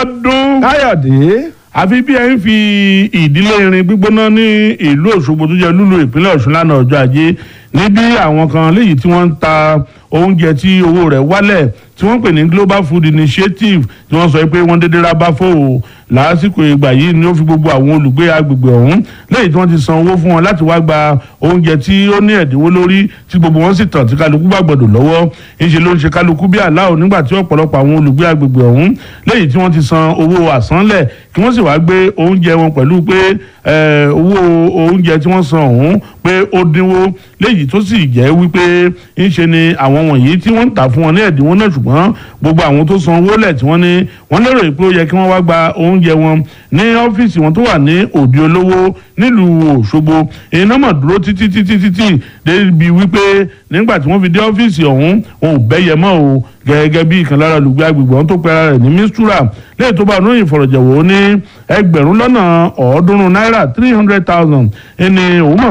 Abíọ́dún káyọ̀dé àfi bí ẹ ń fi ìdílé irin gbígbóná ní ìlú Òṣogbo tó jẹ́ lúlú ìpínlẹ̀ Ọ̀ṣun lánàá ọjọ́ ajé níbi àwọn kan léyìí tí wọ́n ń ta oúnjẹ tí owó rẹ̀ wálẹ̀ tí wọ́n pè ní Global Food Initiative tí wọ́n sọ pé wọ́n dédé ra bá fò ó lásìkò ìgbà yìí ni ó fi gbogbo àwọn olùgbé agbègbè ọ̀hún lẹ́yìn tí wọ́n ti san owó fún wọn láti wá gba oúnjẹ tí ó ní ẹ̀dínwó lórí tí gbogbo wọn sì tàn tí kálukú bá gbọdọ̀ lọ́wọ́ ńṣe ló ń ṣe kálukú bí aláwọ̀ nígbà tí ọ̀pọ̀lọpọ̀ àwọn olùgbé agbègbè ọ̀hún lẹ́yìn tí wọ́n ti san owó àsánlẹ̀ kí wọ́n sì wá gbé oúnjẹ wọn pẹ̀lú pé owó oúnjẹ tí wọ́n san ọ̀hún pé ó dínwó léyìí tó sì jẹ́ wípé ńṣe ni àwọn wọ̀nyí tí wọ́n ń tà fún wọn ní ẹ̀dínwó náà ṣùgbọ́n gbogbo àwọn tó san owó lẹ̀ tí wọ́n ní wọ́n lérò pé ó yẹ kí wọ́n wá gba oúnjẹ wọn ní ọ́fíìsì wọn tó wà ní òde olówó nílùú Òṣogbo iná mọ̀ dúró títí títí títí débi wípé nígbà tí wọ́n fi dé ọ́fíìsì ọ̀hún òun ò bẹ́yẹ mọ́ o gẹ́gẹ́ bí ìkan lára olùgbé agbègbè ọ̀hún tó pe ara rẹ̀ ní mistura lẹ́yìn tó bá onóyìn fọ̀rọ̀jẹ̀wò ní ẹgbẹ̀rún lọ́nà ọ̀ọ́dúnrún náírà three hundred thousand ẹni òun mọ̀